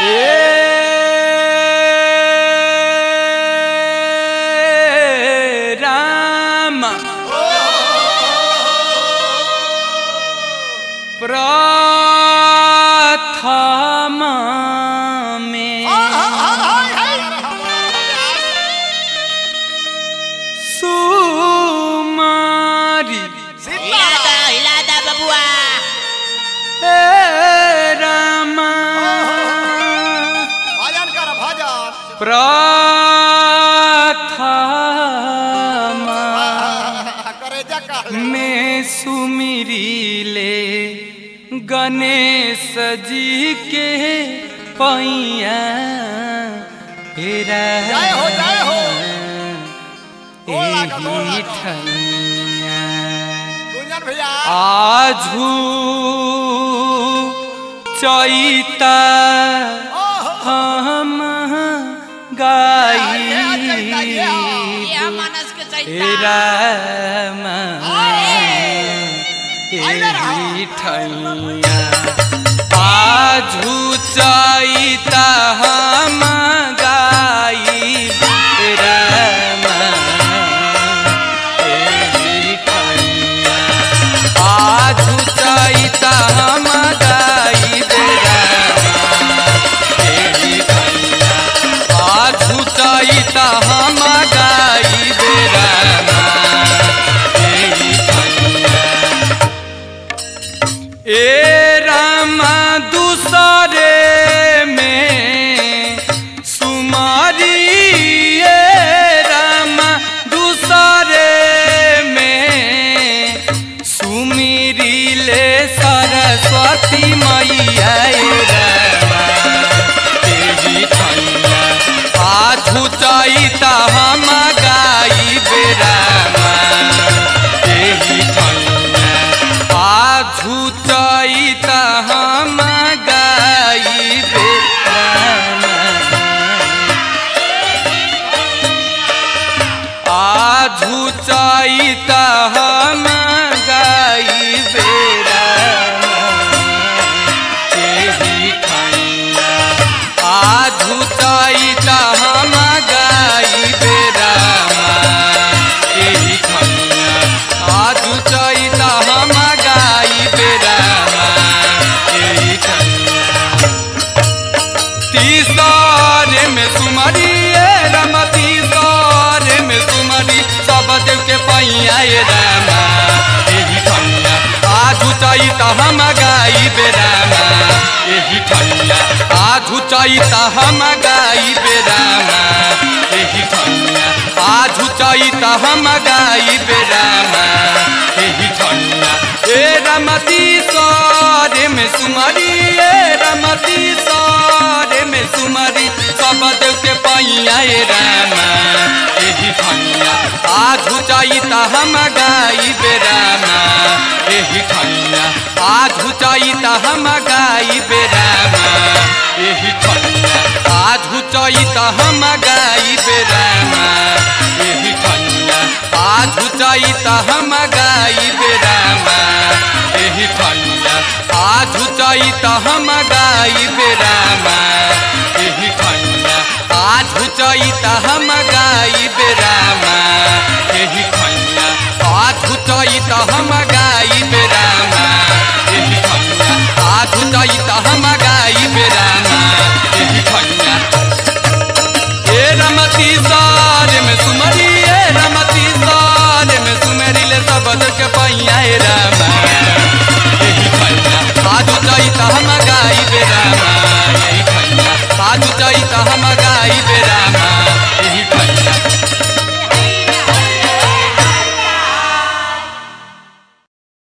ए राम प्रथमा में सुमारी हिला दा हिला दा बबुआ ए राम भजन कर भजन प्रथमा करे जा कर में सुमिरी ले गणेश जी के पैया हेरा जय हो, जय हो। गोड़ एही लागल, गोड़ लागल। ठैया गुंजन भैया आजू चैता हम गाई ये मानस के चैता राम एही ठैया आजू चैता हम गाई राम एही ठैया आजू चैता हम गाई राम एही ठैया आजू चैता हम गाई राम एही ठैया ए रामा दूसरे में सुमारी ए रामा दूसरे में सुमिरी ले सरस्वती मैया ए रामा तेरी ठैया आजू चैता हम गाई बेरामा तेरी ठैया आजू चैता हम गाई बेरामा आजू चैता हम गाई बेरामा एही ठैया आजू चैता हम गाई बेरामा एही ठैया आजू चैता हम गाई बेरामा एही ठैया तीसरे में सुमरी ए राम तीसरे में सुमरी सब देव के पैया ए रामा एही ठैया आजू चैता हम गाई बेरामा एही ठैया आजू चैता हम गाई बेरामा एही ठैया आजू चैता हम गाई बेरामा एही ठैया ए रमती सरे में सुमरी ए रमती सरे में सुमरी सब देव के पैया ए रामा एही ठैया आजू चैता हम गाई बेरामा एही ठैया आजू चैता हम गाई बेरामा एही ठैया आजू चैता हम गाई बेरामा एही ठैया आजू चैता हम गाई बेरामा एही ठैया आजू चैता हम गाई बेरामा एही ठैया आजू चैता हम गाई बेरामा एही ठैया आजू चैता हम